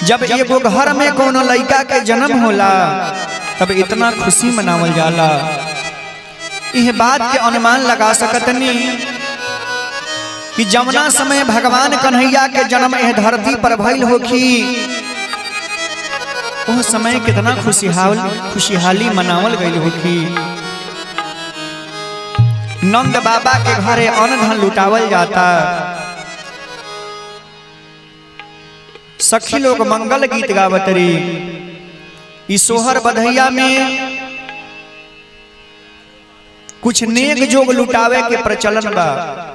जब एगो घर में कोनो लड़का के जन्म होला तब इतना खुशी मनावल जाला यह बात के अनुमान लगा सकतनी कि जमुना समय भगवान कन्हैया के जन्म एह धरती पर भइल होखी वो समय कितना खुशहाल खुशहाली मनावल गई होखी नंद बाबा के घरे अन्न धन लुटावल जाता सखी लोग मंगल गीत गावत री ई सोहर बधैया में कुछ नेक जोग लुटावे के प्रचलन बा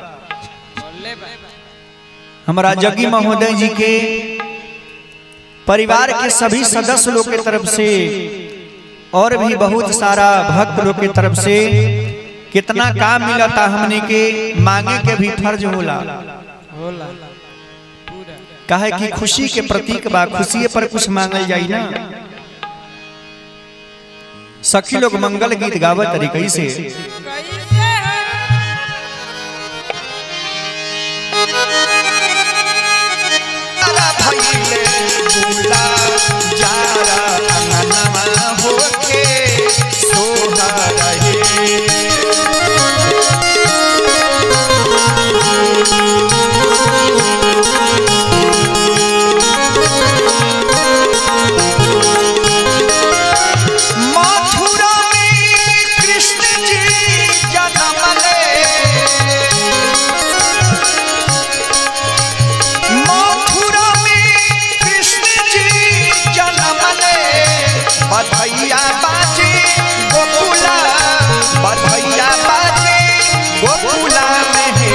हमारा जगी महोदय जी के परिवार के सभी सदस्य लोग के तरफ से और भी बहुत सारा भक्त लोग के तरफ से कितना काम मिलता हमने के मांगे के भी फर्ज होला होला पूरा काहे कि खुशी के प्रतीक बा खुशी पर कुछ मांगल जाई ना सखी लोग मंगल गीत गावत तरी कैसे कैसे है भइले बुला जारा अंगनमा होके सोहर हे मथुरा में कृष्ण जी जन्म ले मथुरा में कृष्ण जी जन्म ले बधैया बाजे गोकुला बधैया बाजे गोकुला में हे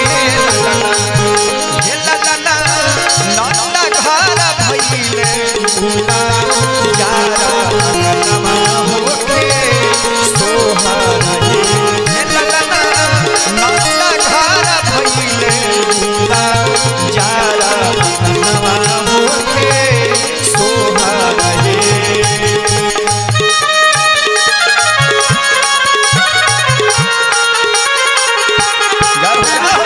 हे ललना नंदा घर भइले बुला यारा अंगनमा होके सोहर हे हे ललना नंदा घर भइले बुला यारा अंगनमा होके सोहर हे जाओ जाओ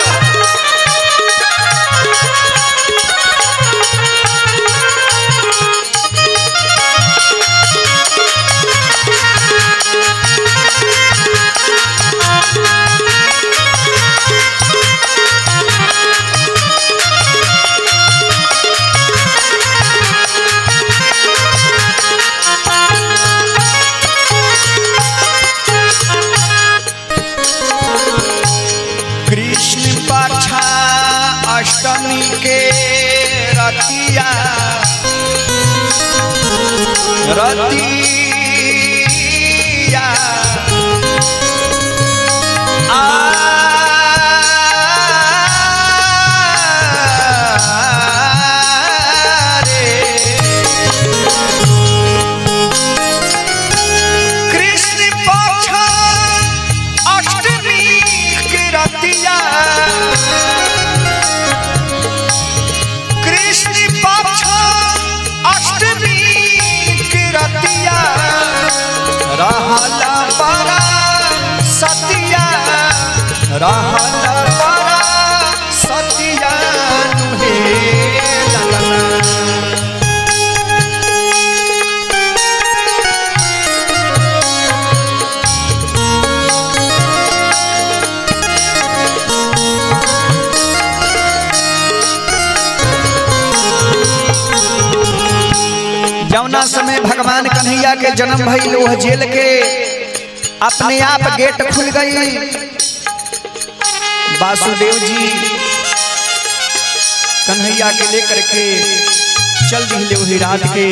कृष्ण पक्षा अष्टमी के रतिया रतिया कृष्ण पक्ष अष्टमी के रतिया कृष्ण पक्ष अष्टमी के रतिया रहला बड़ा सतिया रहला बड़ा सतिया नुहे ललना जौना समय भगवान कन्हैया के जन्म भइल वह जेल के अपने आप गेट खुल गई वासुदेव जी कन्हैया के लेकर के चल दिले वही रात के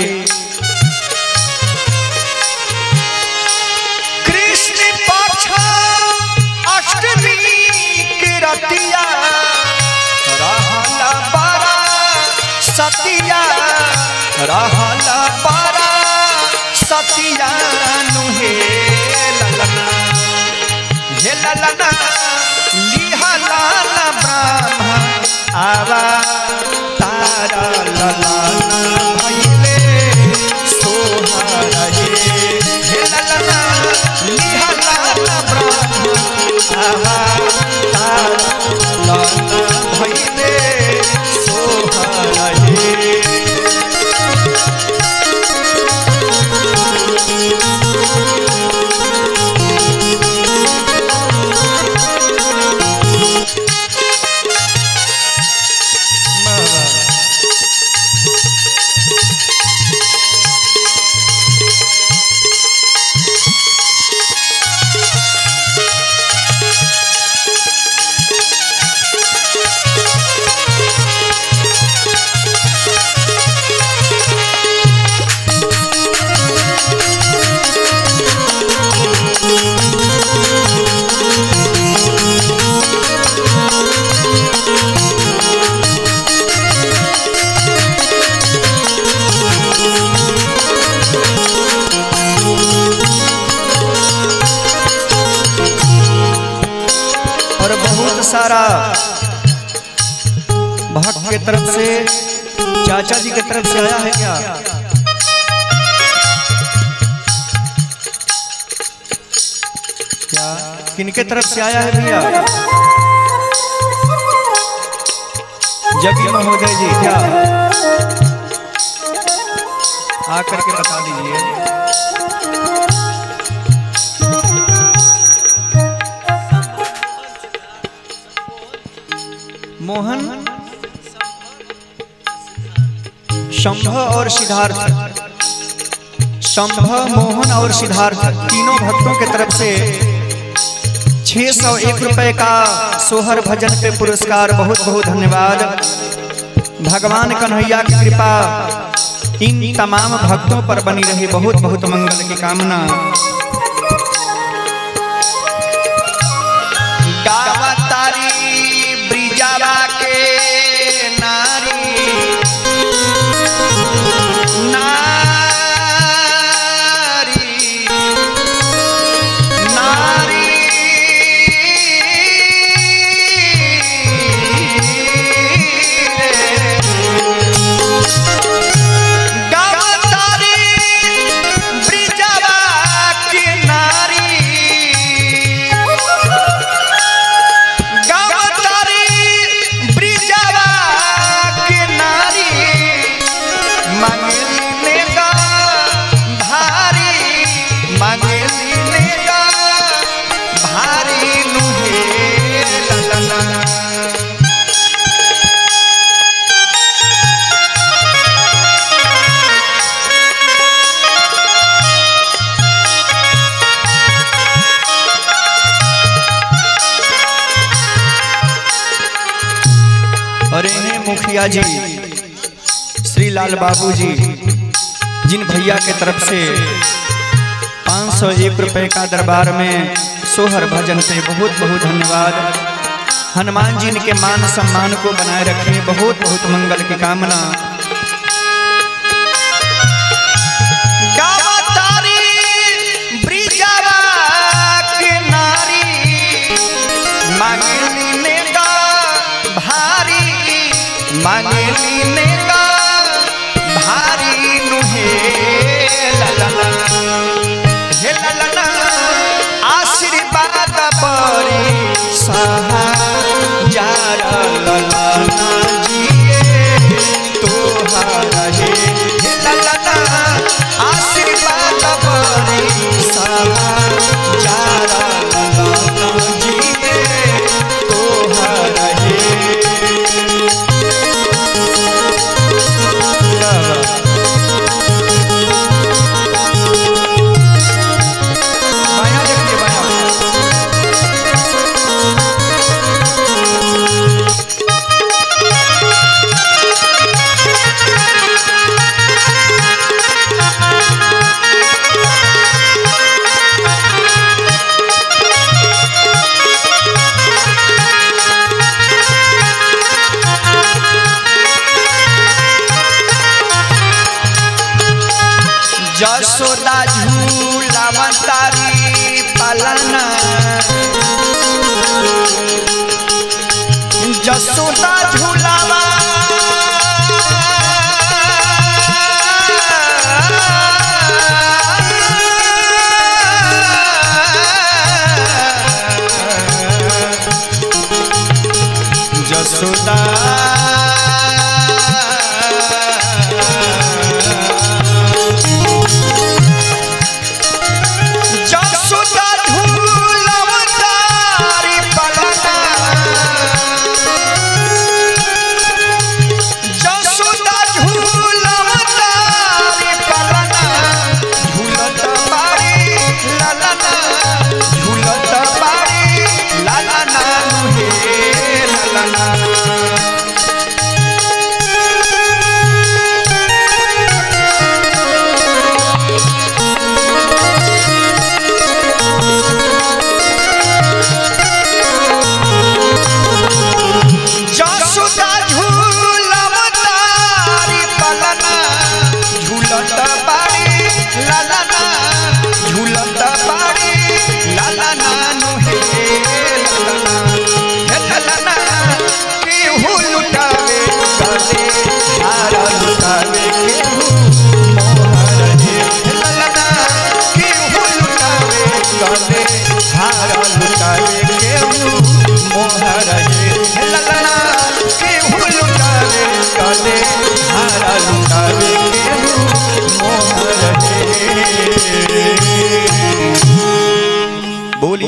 कृष्ण पक्ष अष्टमी के रतिया रहला बड़ा सतिया रहला बड़ा सतिया नुहे ललना हे ललना लिहला ब्रह्मा आवा तारा ललना भइले सोहर हे हे ललना लिहला ब्रह्मा आवा तारा ललना भइले सोहर हे सारा भक्त के तरफ से चाचा जी की तरफ से आया है क्या क्या किनके तरफ से आया है भैया जगी महोदय जी क्या आकर के बता दीजिए मोहन शंभ और सिद्धार्थ शंभ मोहन और सिद्धार्थ तीनों भक्तों के तरफ से छह सौ एक रुपए का सोहर भजन पे पुरस्कार बहुत बहुत धन्यवाद भगवान कन्हैया की कृपा इन तमाम भक्तों पर बनी रही बहुत बहुत मंगल की कामना गावतारी ब्रिजावा के नारी नारी नारी गावतारी ब्रिजवा की नारी गावतारी ब्रिजवा की नारी मंगली ने गा भारी मंगली ने गा भारी नुहे ललना और इन्हें मुखिया जी श्री लाल बाबू जी जिन भैया के तरफ से पाँच सौ एक रुपये का दरबार में सोहर भजन पे बहुत बहुत धन्यवाद हनुमान जी के मान सम्मान को बनाए रखें बहुत बहुत मंगल की कामना गावतारी ब्रिजवा के नारी मांगली ने गा भारी मांगली ने गा भारी नुहे ललना हे ललना आशीर्वाद परी सहा जार ललना जिए तोहारा हे हे ललना आशीर्वाद परी सहा जार ललना जिए तोहारा हे बायां देखिए बायां जसोदा झूला तारी पालना जसोदा झूलावा जसोदा जसोदा झूला बोली